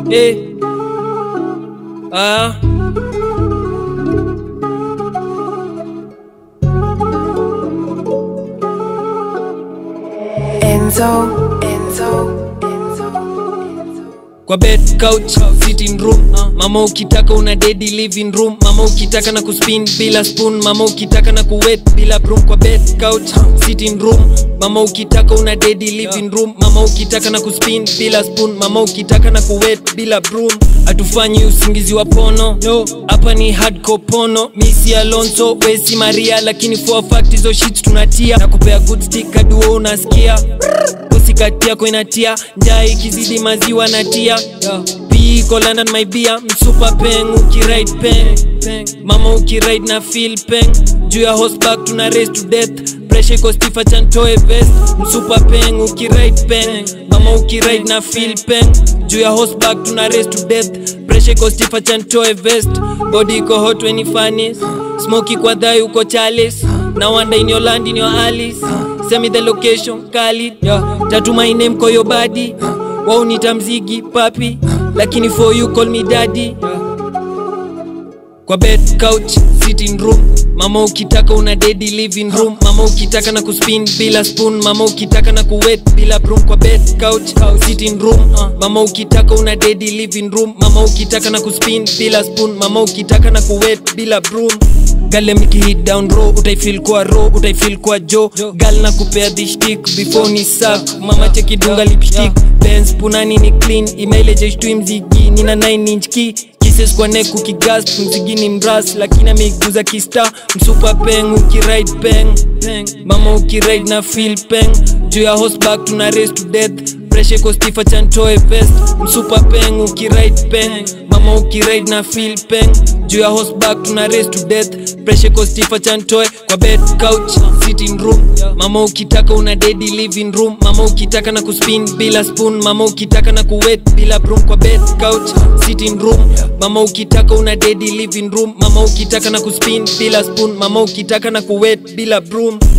eh. Ah. Enzo, Enzo, Enzo. kwa bed couch sitting room mama ukitaka una dedi living room mama ukitaka na kuspin bila spoon mama ukitaka na kuwet bila broom kwa bed couch sitting room mama ukitaka una dedi living room mama ukitaka na kuspin bila spoon mama ukitaka na kuwet bila broom hatufanyi usingizi wa pono no hapa ni hardcore pono misi alonso wesi maria lakini for a fact hizo shit tunatia na kupea good stick kaduo unasikia usikati yako inatia njaa ikizidi maziwa natia piko london my beer msupa peng ukiride peng mama ukiride na feel peng juu ya horseback tuna race to death pressure iko stifa chantoe vest msupa peng ukiride peng mama ukiride na feel peng juu ya horseback tuna race to death pressure iko stifa chantoe vest body iko hot when it funnies smoky kwa dhai uko chalice na wanda in your land in your alice Send me the location kali yeah. tatu my name kwa your body wao nita mzigi papi lakini for you call me daddy kwa bed couch sitting room mama ukitaka una dedi living room mama ukitaka na kuspin bila spoon mama ukitaka na kuwet bila broom kwa bed couch sitting room mama ukitaka una dedi living room mama ukitaka na kuspin bila spoon mama ukitaka na kuwet bila broom gale mkihit down row utaifil kwa ro utaifil kwa jo gal na kupea dhishtik before ni sak mama chekidunga lipstick Benz punani ni clean imeile jeshtui mzigi nina 9 inch key kisses kwa neck ukigasp mzigini mras lakini ameiguza kista msupa peng ukiride peng mama ukiride na feel peng juu ya horseback tuna race to death pressure iko stifa chantoe vest msupa peng ukiride peng mama ukiride na feel peng juu ya horseback tuna race to death pressure iko stifa chantoe kwa bed couch sitting room mama ukitaka una dedi living room mama ukitaka na kuspin bila spoon mama ukitaka na kuwet bila broom kwa bed couch sitting room mama ukitaka una dedi living room mama ukitaka na kuspin bila spoon mama ukitaka na kuwet bila broom